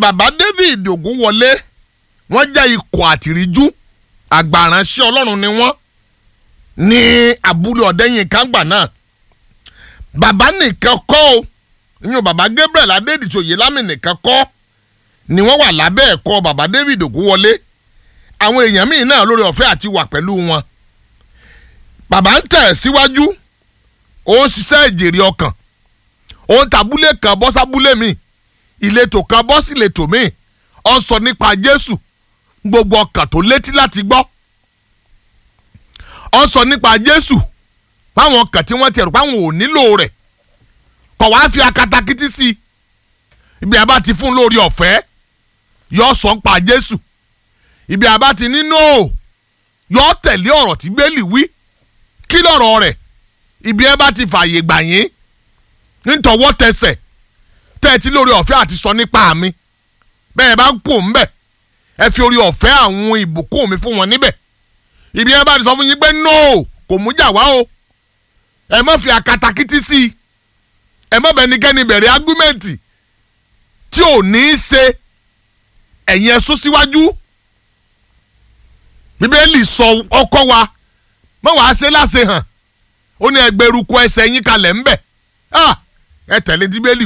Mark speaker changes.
Speaker 1: bàbá David Ògúnwọlé wọ́n jẹ́ ikọ̀ àtìríjú àgbàránṣẹ́ Ọlọ́run ni wọ́n ní abúlé ọ̀dẹ́yìn kángbà náà bàbá nìkan kọ́ o ìyẹn bàbá Gabriel Adédìtòyè lámì nìkan kọ́ ni wọ́n wà lábẹ́ ẹ̀kọ́ bàbá David Ògúnwọlé àwọn èèyàn míì náà lórí ọ̀fẹ́ àti wà pẹ̀lú wọn bàbá ń tẹ̀ síwájú ó ń ṣiṣẹ́ ìjèrè ọkàn ó ń tabúlé kan bọ́ sábúlé mi ìletò kan bọ́ sí ìletò mi ó ń sọ nípa Jésù gbogbo ọkàn tó létí láti gbọ́ ó ń sọ nípa Jésù fáwọn ọkàn tí wọ́n ti rò páwọn ò nílò rẹ̀ kọ̀ wá fi akatakítí sí i ibi àbá ti fún lórí ọ̀fẹ́ yọ sọ ń pa Jésù ibi àbá ti nínú o yọ tẹ̀lé ọ̀rọ̀ tí bẹ́ẹ̀lì wí kí lọ́rọ̀ rẹ̀ ibi ẹ bá ti fààyè gbà yín nítọwọ́ tẹsẹ̀ tẹ́ẹ̀tì lórí ọ̀fẹ́ àti sọ nípa mi bẹ́ẹ̀ bá ń pò ń bẹ̀ ẹ fi orí ọ̀fẹ́ àwọn ìbùkún mi fún wọn níbẹ̀ ibi ẹ bá ti sọ fún yín pé no kò mú jà wá o ẹ má fi àkatakítí sí i ẹ má bẹnikẹ́ni bẹ̀rẹ̀ ágúmẹ̀ntì tí ò ní í ṣe ẹ̀yin ẹ sún síwájú bíbélì sọ ọkọ wa mọ wàá ṣe láṣẹ hàn ó ní ẹgbẹrúkọ ẹsẹ̀ yín kalẹ̀ ńbẹ̀ ẹ tẹ̀lé bíbélì